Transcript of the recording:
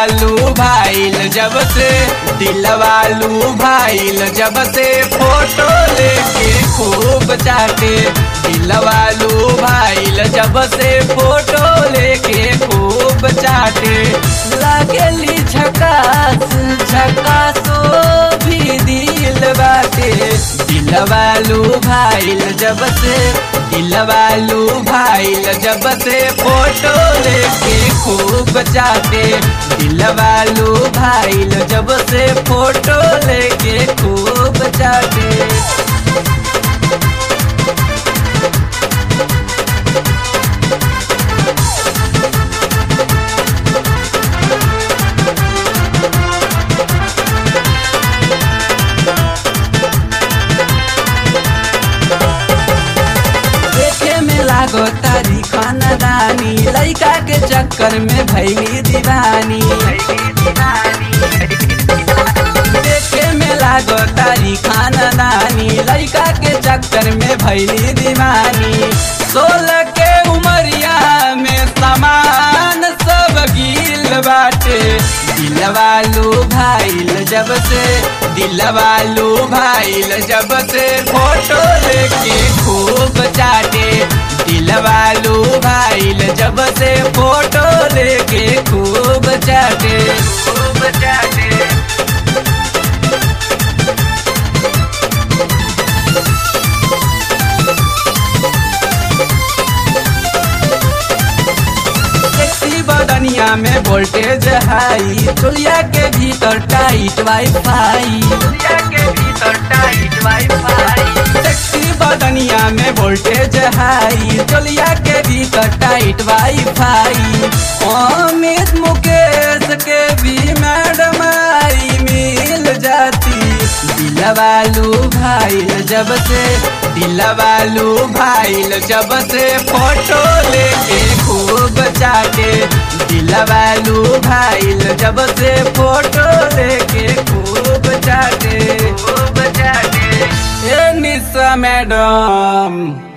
दिलवालू भाईल जब से दिलवालू भाईल जब से फोटो लेके खूब चाटे दिलवालू भाईल जब से फोटो लेके खूब चाटे लागेली झकास झकासो भी दिल बाटे दिलवालू भाईल जब से दिलवालू भाईल जब से फोटो लेके खूब चाटे दिलवालू भाईल जब से फोटो लेके खूब चाटे देखे में लागो तारी खानदानी लड़का के चक्कर में भैली दीवानी देखे में लागो तारी खानदानी लड़का के चक्कर में भैली दीवानी सोलह के उमरिया में समान सब गिल बाटे दिलवालू भाईल जब से दिलवालू भाईल जब से फोटो लेके खूब चाटे दिलवालू भाईल जब से फोटो लेके खूब चाटे खूब चाटे सेक्सी बदनिया में वोल्टेज हाई चुलिया के भीतर टाइट वाईफाई चुलिया के भीतर टाइट वाईफाई सेक्सी बदनिया में वोल्टेज हाई चुलिया के भीतर टाइट वाईफाई अमित मुकेश के भी मैडम आई मिल जाती दिलवालू भाईल जब से दिलवालू भाईल जब से फोटो लेके खूब चाटे दिलवालू भाईल जब से फोटो लेके खूब चाटे खूब चाटे ए निशा मैडम